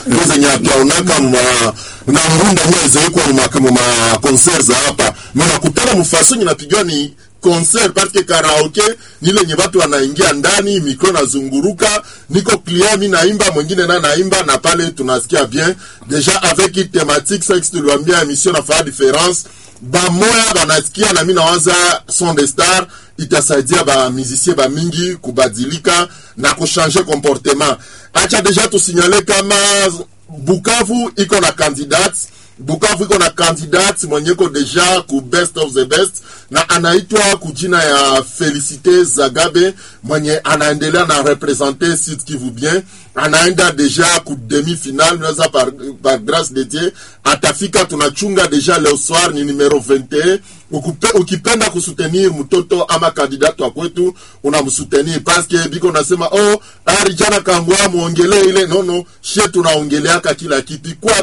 ndio zenye hatuaonaka ma na mrunda nyezewekwa mu ma concert za hapa mnakutana mfaso nyinapigiwa ni concert parce que karaoke ni lenye watu wanaingia ndani, mikro nazunguruka, niko client mi naimba, mwingine na naimba, na pale tunasikia bien deja avec hii thématique sex, tuliwambia emission nafanya difference bamoya banasikia, na mi nawaza son de star itasaidia ba musicien ba mingi kubadilika na kuchanger comportement. Acha deja tusinyale kama Bukavu iko na candidate Bukavu iko na candidate mwenyeko deja ku best of the best na anaitwa kujina ya Felicite Zagabe mwenye anaendelea na represente Sud Kivu bien, anaenda deja ku demi final, naweza par, par grâce de Dieu atafika. Tunachunga deja leo soir ni numero 21. Ukupe, ukipenda kusutenir mtoto ama kandidati wa kwetu unamsutenir paske biko nasema oh, arijana kangwa muongele ile nono, shie tunaongeleaka kila kitu kwa